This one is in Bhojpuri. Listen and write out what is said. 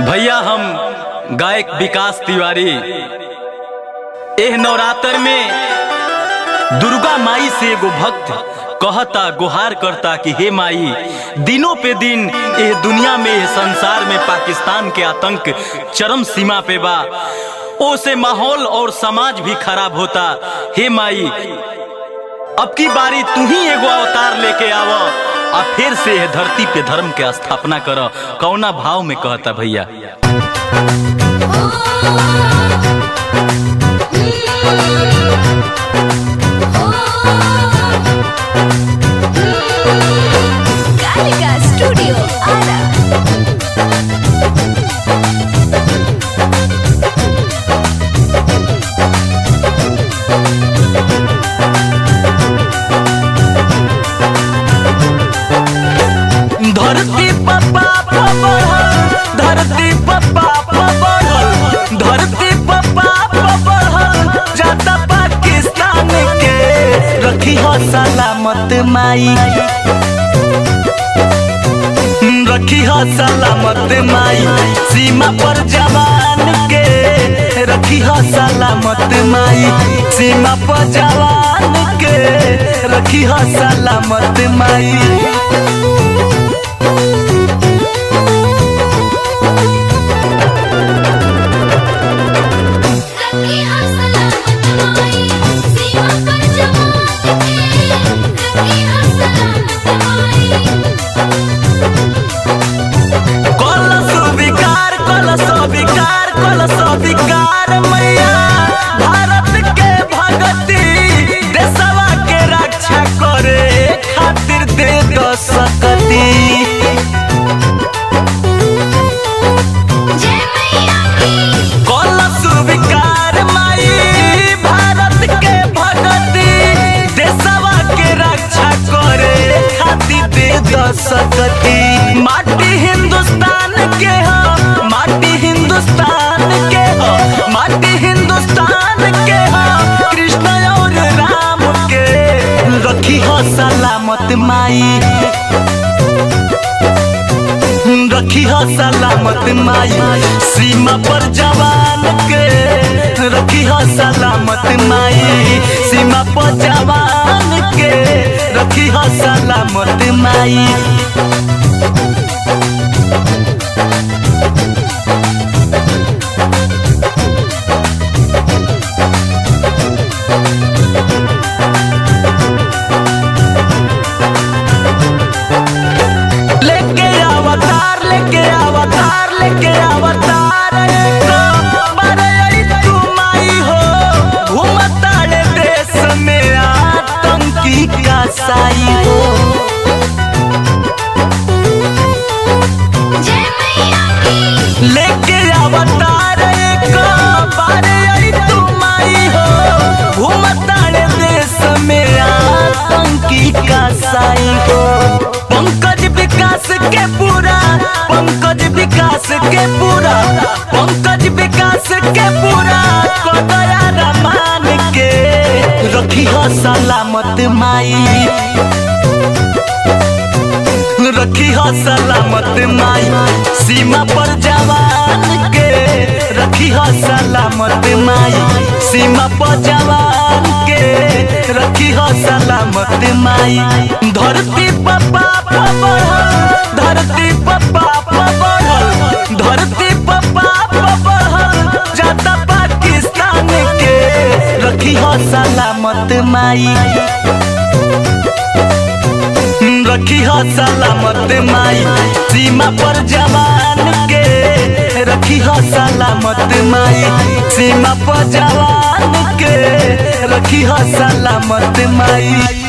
भैया हम गायक विकास तिवारी एह नवरात्र में दुर्गा माई से एगो भक्त कहता गुहार करता कि हे माई दिनों पे दिन एह दुनिया में एह संसार में पाकिस्तान के आतंक चरम सीमा पे बा ओसे माहौल और समाज भी खराब होता हे माई अब की बारी तू ही एगो अवतार लेके आव आ फिर से एह धरती पे धर्म के स्थापना कर कौना भाव में कहता भैया Gallica Studio Ara. धरती पप्पा बढ़ल धरती पप्पा बढ़ल धरती पप्पा बढ़ल जाता पाकिस्तान के रखी हो सलामत माई रखी हो सलामत माई सीमा पर जवान के रखी हो सलामत माई सीमा पर जवान के रखी हो सलामत माई रखी हर सलामत माई सीमा पर जवान के रखी हर सलामत माई कलश विकार कलश विकार कलश विकार मैया भारत के भगती देशवा के रक्षा करे खातिर दे दो सकती जय मैया की कलश विकार माई भारत के भगती देशवा के रक्षा करे खातिर दे दो सकती माटी हिंदुस्तान के हो माटी हिंदुस्तान के हो माटी हिंदुस्तान के हो कृष्ण और राम के रखी हो सलामत माई रखी हो सलामत माई सीमा पर जवान के रखी हो सलामत माई सीमा पर जवान के रखी हो सलामत माई लेके अवतार लेके अवतार लेके अवतार एक बड़ई तू माई हो घूमताड़े देश में आतंकी का साई हो जय मैया की लेके अवतार एक बड़ई तू माई हो घूमताड़े देश में आतंकी का साई हो पंकज विकास के पूरा पंकज विकास के पूरा पंकज विकास के पूरा कदया रमान के रखी हो सलामत माई रखी हो सलामत माई सीमा पर जवान के रखी हो सलामत माई सीमा पर जवान के रखी हो सलामत माई धरती पप्पा बढ़ल धरती पप्पा बढ़ल धरती पप्पा बढ़ल जाता पाकिस्तान के रखी हो सलामत माई रखी हो सलामत माई सीमा पर जवान के रखी हो सलामत माई सीमा पर जवान के रखी हो सलामत माई